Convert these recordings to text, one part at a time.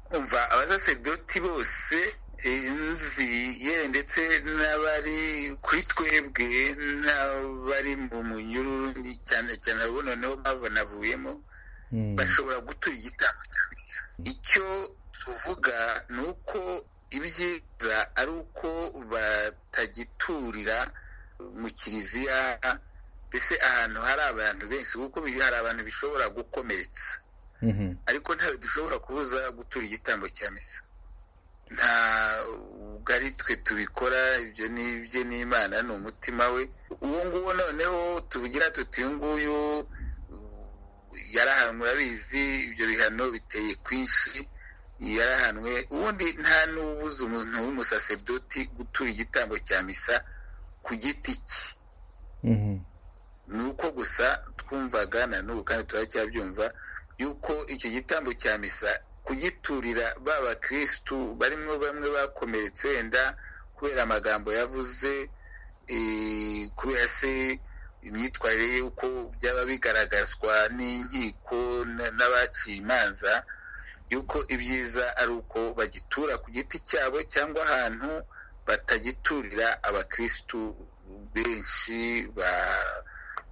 kumva abasaseredoti bose inzire ndetse n'abari kuri twebwe n'abari mu munyururu cyane cyane abo noneho mpamvu navuyemo bashobora gutura igitambo icyo tuvuga ni uko ibyiza ari uko batagiturira mu kiliziya mbese ahantu hari abantu benshi kuko hari abantu bishobora gukomeretsa ariko ntawe dushobora kubuza gutura igitambo cya misa nta ubwo ari twe tubikora ibyo ni ibye n'imana ni umutima we uwo nguwo noneho tuvugira tuti uyu nguyu yarahanwe urabizi ibyo bihano biteye kwinshi yarahanwe ubundi nta n'ubuza umuntu w'umusaseridoti gutura igitambo cya misa ku giti cye ni uko gusa twumvaga na n'ubu kandi turacyabyumva yuko icyo gitambo cya misa kugiturira ba bakirisitu barimo bamwe bakomeretse wenda kubera amagambo yavuze kubera se imyitwarire y'uko byaba bigaragazwa n'inkiko n'abaciye imanza yuko ibyiza ari uko bagitura ku giti cyabo cyangwa ahantu batagiturira abakirisitu benshi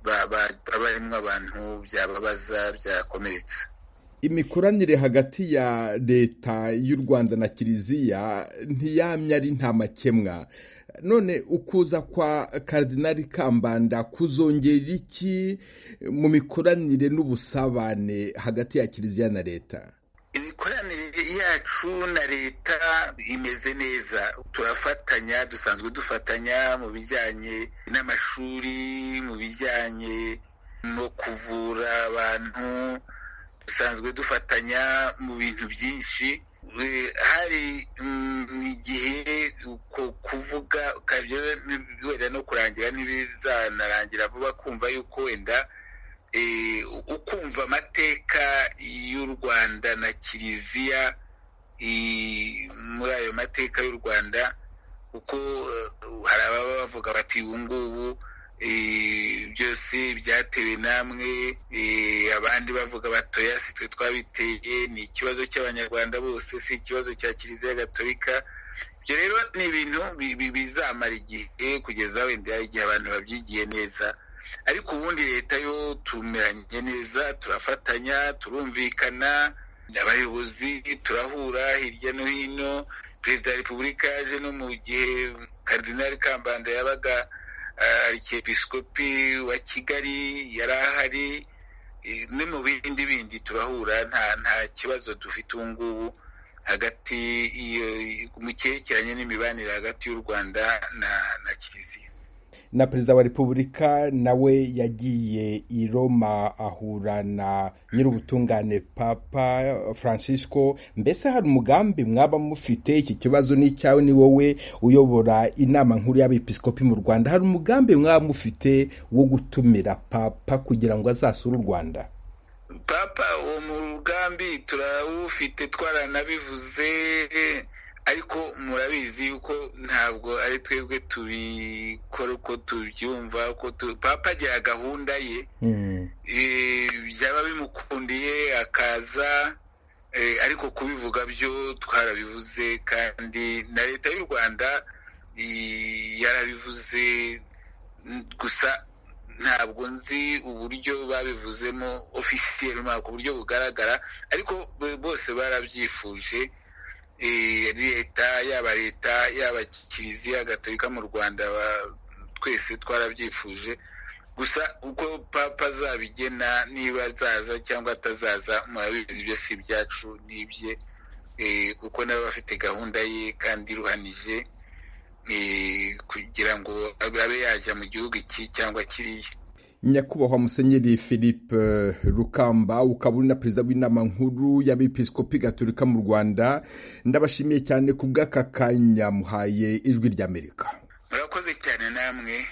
barimo abantu byababaza byakomeretse imikoranire hagati ya leta y'u rwanda na kiliziya ntiyamye ari nta makemwa none ukuza kwa karidinali kambanda kuzongera iki mu mikoranire n'ubusabane hagati ya kiliziya na leta imikoranire yacu na leta imeze neza turafatanya dusanzwe dufatanya mu bijyanye n'amashuri mu bijyanye no kuvura abantu dusanzwe dufatanya mu bintu byinshi hari igihe kuvuga wenda no kurangira ntibizanarangira vuba kumva yuko wenda ukumva amateka y'u rwanda na kiliziya muri ayo mateka y'u rwanda kuko hari ababa bavuga bati ubu ngubu byose byatewe namwe abandi bavuga batoya si twe twabiteye ni ikibazo cy'abanyarwanda bose si ikibazo cya kiliziya gatolika ibyo rero ni ibintu bizamara igihe kugeza wenda igihe abantu babyigiye neza ariko ubundi leta yo tumeranye neza turafatanya turumvikana abayobozi turahura hirya no hino perezida wa repubulika yaje no mu gihe karidinali kambanda yabaga arikepisikopi wa kigali yari ahari no mu bindi bindi turahura nta nta kibazo dufite ubu ngubu hagati mu cyerekeranye n'imibanire hagati y'u rwanda na kiliziya na perezida wa repubulika nawe yagiye i roma ahura na nyir'ubutungane papa francisco mbese hari umugambi mwaba mufite iki kibazo ni icyawe ni wowe uyobora inama nkuru y'abepiskopi mu rwanda hari umugambi mwaba mufite wo gutumira papa kugira ngo azasure u rwanda papa uwo mugambi turawufite twaranabivuze ariko murabizi yuko ntabwo ari twebwe tubikora uko tubyumva uko papa agira gahunda ye byaba bimukundiye akaza ariko kubivuga byo twarabivuze kandi na leta y'u rwanda yarabivuze gusa ntabwo nzi uburyo babivuzemo ofisiyeri ku buryo bugaragara ariko bose barabyifuje leta yaba leta yaba kiliziya gatolika mu rwanda twese twarabyifuje gusa uko papa azabigena niba azaza cyangwa atazaza murabizi byose ibyacu n'ibye kuko nawe bafite gahunda ye kandi iruhanije kugira ngo abe yajya mu gihugu iki cyangwa kiriya nyakubahwa musenyeri philippe rukamba ukaba uri na perezida w'inama nkuru y'abepiskopi gaturika mu rwanda ndabashimiye cyane ku bw'aka kanya muhaye ijwi ry'amerika murakoze cyane namwe